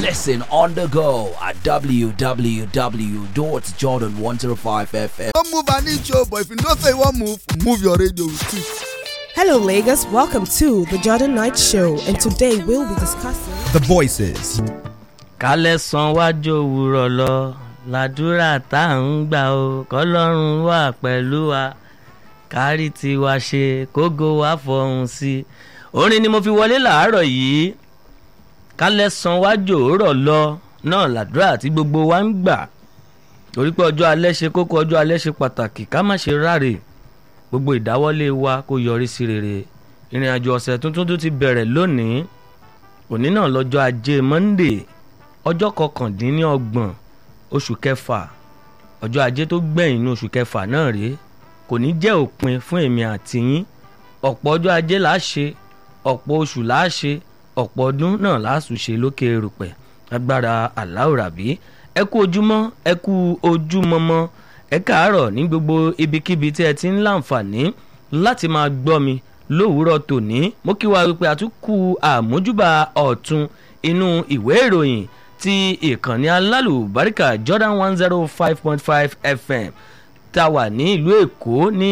Listen on the go at www.jordan105fm. Don't move an inch, oh, but if you don't say one move, move your radio with it. Hello, Lagos. Welcome to the Jordan Knight Show, and today we'll be discussing. The voices. kálẹ̀ san wájú òwúrọ̀ lọ làdúrà tá à ń gbà ó kọlọ́run wà pẹ̀lú wa kárí tiwa ṣe kógo wa fọhùn sí i orin ni mo fi wọlé làárọ̀ yìí kálẹ̀ san wájú òwúrọ̀ lọ náà làdúrà tí gbogbo wa ń gbà torí pé ọjọ́ alẹ́ ṣe kókó ọjọ́ alẹ́ ṣe pàtàkì ká má ṣe ráre gbogbo ìdáwọ́lé wa kó yọrí sí rere ìrìn àjò ọ̀sẹ̀ tuntun tó ti bẹ̀rẹ̀ lónìí òní náà lọ́jọ́ ajé monday ọjọ́ kọkàndínlọ́gbọ̀n oṣù kẹfà ọjọ́ ajé tó gbẹ̀yìn ní oṣù kẹfà náà rèé kò ní jẹ́ òpin fún èmi àti yín ọ̀pọ̀ ọjọ́ ajé là á ṣe ọ̀pọ̀ oṣù là á ṣe ọ̀pọ̀ ọdún náà là á sùn ṣe lókè erùpẹ̀ agbára aláwòrábí ẹ kú ojúmọ́ ẹ kú ojúmọmọ ẹ káàárọ̀ ní gbogbo ibikíbi tí ẹ ti ń láǹfààní láti máa gbọ́ mi lówùúrọ̀ tòní mo kí wa wípé àtúnkù àmójúbà ọ̀tún inú ìwé ìròyìn ti ìkànnì alálùbáríkà Jordan one zero five point five FM tá a wà ní ìlú Èkó ní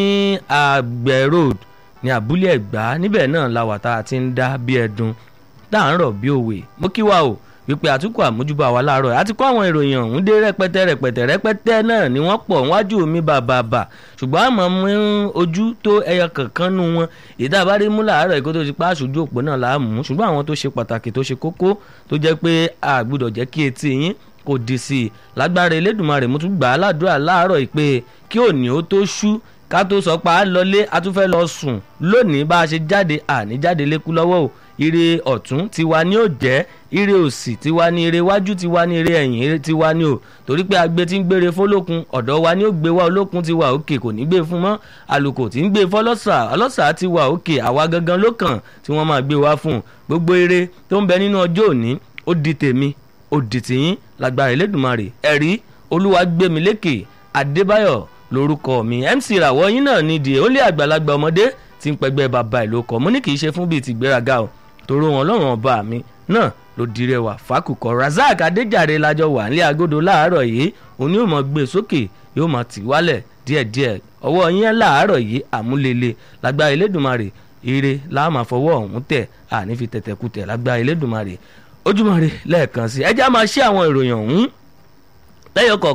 àgbẹ̀ road ní abúlé Ẹ̀gbá níbẹ̀ náà la wà tá a ti ń dá bí ẹdun tá à ń rọ̀ bí òwe mo kí wa o wípé àtúnkù àmójúbà wa láàárọ̀ àti kó àwọn ìròyìn ọ̀hún dé rẹpẹtẹ rẹpẹtẹ rẹpẹtẹ náà ni wọ́n pọ̀ wájú mi bàbàbà ṣùgbọ́n àmọ́ mú ojú tó ẹyọ kankan nu wọn ìdá bá rí mú láàárọ̀ èkó tó ti pa aṣojú òpó náà là á mú ṣùgbọ́n àwọn tó ṣe pàtàkì tó ṣe kókó tó jẹ́ pé a gbọ́dọ̀ jẹ́ kí etí yín kò dì sí i lágbára Elédùmarè mo tún gbà á ládùúrà láàárọ̀ ìpè kí òní ó tó ṣú ká tó sọ pa á lọlé a tún fẹ́ lọ sùn lónìí bá a ṣe jáde àní jáde lékú lọ́wọ́ o ire ọ̀tún tiwa ni ó jẹ́ ire òsì tiwa ni ire iwájú tiwa ni ire ẹ̀yìn tiwa ni o torí pé agbe tí ń gbére fọlọ́kun ọ̀dọ̀ wa ni ó gbé wá olókun ti wà òkè kò ní gbé fún mọ́ àlùkò tí ń gbé fọlọ́sà ọlọ́sà ti wà òkè àwa gangan ló kàn tí wọ́n máa gbé wá fún gbogbo ire tó ń bẹ nínú ọjọ́ òní ó di tèmi ó di tìyín lágbára Elédùmarè ẹ̀rí olúwa gbémi lékè Adébáyọ̀ lórúkọ mi MC ràwọ̀ yín náà nídìí ó lé àgbàlagbà ọmọdé tí ń pẹgbẹ́ bàbá ìlú ọkọ̀ mo ní kì í ṣe fún bíi tìgbéraga o tòró wọn lọ́rùn ọba mi náà ló dirẹ̀ wá fákùkọ Razak Adéjàre lájọ wà nílé agodo láàárọ̀ yìí òun yóò mọ̀ gbé sókè yóò mọ̀ tì wálẹ̀ díẹ̀díẹ̀ ọwọ́ yín láàárọ̀ yìí àmúlélẹ̀ lágbára Elédùmarè ire láàmà fọwọ́ ọ̀hún tẹ̀ àní fi tẹ̀tẹ̀kùtẹ̀ lágbára Elédùmarè ojúmọ́ re lẹ́ẹ̀kan sí ẹ jẹ́ á máa ṣe àwọn ìròyìn ọ̀hún lẹ́yọ̀ kọ̀ọ̀kan